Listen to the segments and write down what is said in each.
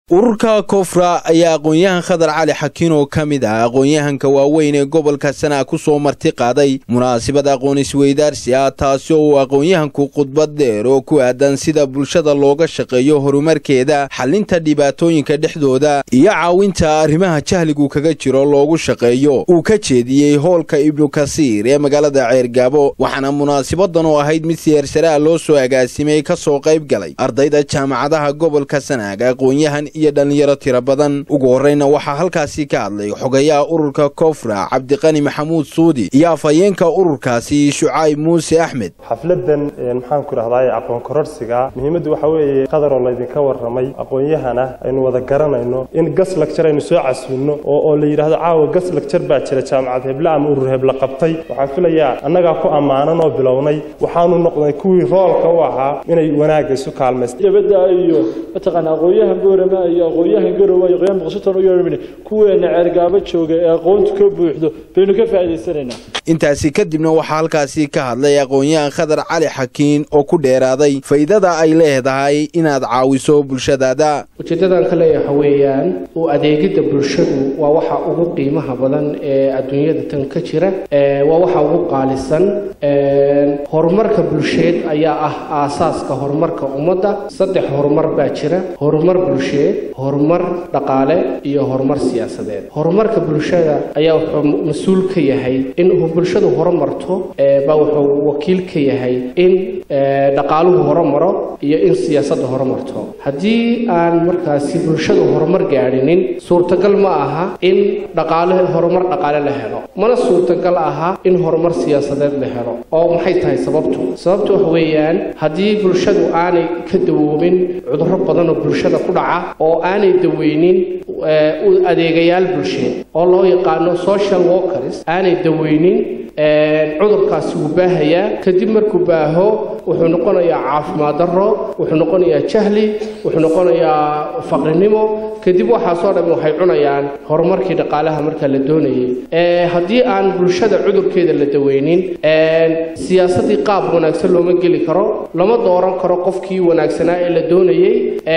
ururka koofra ayaa aqoon-yahan khadar cali xakiin oo ka mid ah aqoon-yahanka waaweyn ee gobolka sanaa ku soo marti qaaday munaasabad aqoon isweydaarsi ah taasi oo uu aqoon-yahanku khudbad dheer oo ku aadan sida bulshada looga shaqeeyo horumarkeeda xalinta dhibaatooyinka dhexdooda iyo caawinta arrimaha jahligu kaga jiro loogu shaqeeyo uu ka jeediyey hoolka ibnu kasiir ee magaalada ceergaabo waxaana munaasabadan oo ahayd mid siyaarsaraa loo soo agaasimay ka soo qayb galay ardayda jaamacadaha gobolka sanaag aqoon-yahan iyo dhallinyaro tiro badan ugu horreyna waxaa halkaasi ka hadlay xogayaha ururka koofra cabdiqani maxamuud suudi iyo afhayeenka ururkaasi shucayb muuse axmed xafladan maxaan ku dhahdaay aqoon kororsiga muhiimaddu waxa weeye qadaroo laydinka warramay aqoon-yahana aynu wada garanayno in gas lagjar aynu soo casuulno oo la yidhahdo caawa gas lagjar baa jira jaamacad heble ama urur heble qabtay waxaan filayaa annagaa ku ammaanan oo bilownay waxaanu noqday kuwii roolka u ahaa inay wanaagga isu kaalmaysta gabadha iyo mataqaana aqoon-yahan goorama iyo aqoon-yahan garowa iyo aqoon muqsitoon u yeermin kuweena ceergaabo jooga ee aqoontu ka buuxdo baynu ka faa'iidaysanaynaa intaasi kadibna waxaa halkaasi ka hadlay aqoon-yahan khadar cali xakiin oo ku dheeraaday faa'iidada ay leedahay inaad caawiso bulshadaada ujeeddadan ka leeyahay waxa weeyaan u adeegidda bulshadu waa waxa ugu qiimaha badan ee adduunyada tan ka jira waa waxa ugu qaalisan horumarka bulsheed ayaa ah aasaaska horumarka ummadda saddex horumar baa jira horumar bulsheed horumar dhaqaale iyo horumar siyaasadeed horumarka bulshada ayaa wuxuu mas-uul ka yahay in bulshadu horumarto baa wuxuu wakiil ka yahay in dhaqaaluhu horumaro iyo in siyaasadda horumarto haddii aan markaasi bulshadu horumar gaadhinin suurtagal ma aha in dhaqaale horumar dhaqaale la helo mana suurtagal aha in horumar siyaasadeed la helo oo maxay tahay sababtu sababtu waxa weeyaan haddii bulshadu aanay ka dawoobin cudurro badan oo bulshada ku dhaca oo aanay daweynin adeegayaal bulsheed oo loo yaqaano social workers aanay daweynin cudurkaasi wuu baahayaa kadib markuu baaho wuxuu noqonayaa caafimaad darro wuxuu noqonayaa jahli wuxuu noqonayaa faqrinimo kadib waxaasoo dhan waxay cunayaan horumarkii dhaqaalaha markaa la doonayay haddii aan bulshada cudurkeeda la daweynin siyaasaddii qaab wanaagsan looma geli karo lama dooran karo qofkii wanaagsanaa ee la doonayey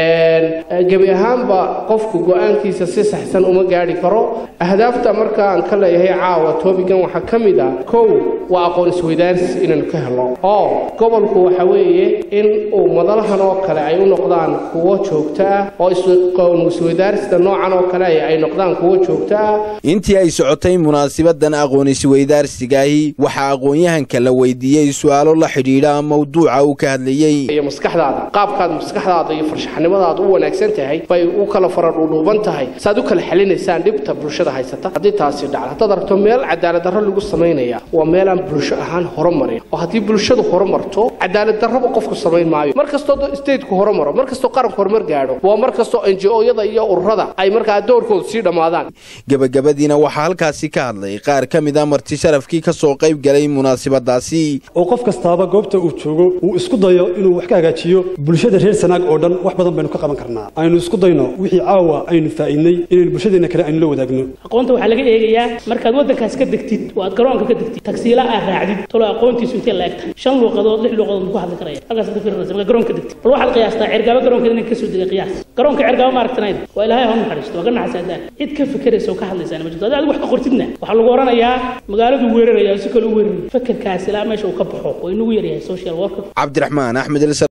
gebi ahaanba qofku go-aankiisa si saxsan uma gaadhi karo ahdaafta markaan ka leeyahay caawa toobigan waxaa ka mid ah kow waa aqoon isweydaarsi inaynu ka helo oo gobolku waxa weeye in uu madalahan oo kale ay u noqdaan kuwo joogto ah oo aqoon isweydaarsida noocan oo kale ay noqdaan kuwo joogto ah intii ay socotay munaasabadan aqoon isweydaarsigaahi waxaa aqoon-yahanka la weydiiyey su-aalo la xidhiidha mawduuca uu ka hadlayey iyo maskaxdaada qaabkaad maskaxdaada iyo farshaxnimadaada u wanaagsan tahay bay u kala faradhuudhuuban tahay saaad u kala xelinaysaan dhibta bulshada haysata haddii taasi dhacdo haddaad aragto meel cadaalad darro lagu samaynaya waa meelaan bulsho ahaan horumarin oo haddii bulshadu horumarto cadaalad darraba qofku samayn maayo mar kastoo stateku horumaro mar kastoo qaranku horumar gaadho waa mar kastoo njo-yada iyo ururada ay markaa doorkoodu sii dhammaadaan gebagabadiina waxaa halkaasi ka hadlay qaar ka mid a marti sharafkii ka soo qayb galay munaasabadaasi oo qof kastaaba goobta uu joogo uu isku dayo inuu wax ka hagaajiyo bulshada reer sanaag oo dhan wax badan baynu ka qaban karnaa aynu isku dayno wixii caawa aynu faa'iidnay inaynu bulshadeenna kale aynu la wadaagno aqoonta waxaa laga eegayaa markaad waddankaas ka degtid oo aad garoonka ka degtid tagsiila aad raacdid tolo aqoontiisu intee la eg tahay shan luuqadood lix luuqadood ku hadli karaya halkaas ka firinaysa marka garoonka degtid bal waxaad qiyaastaa cergaabo garoonkeeda inay kasoo degay qiyaas garoonka cergaabo ma aragtanayda waa ilaahay ha naxariisto waa ka naxasaadaan cid ka fekeraysa oo ka hadlaysaana ma jirto adiga wax ka qortidna waxaa lagu oranayaa magaaladu weeraraya si kale u weeraray fekerkaas ilaa meesha uu ka baxo oo inagu yaryahay social worker cabdiraxmaan axmed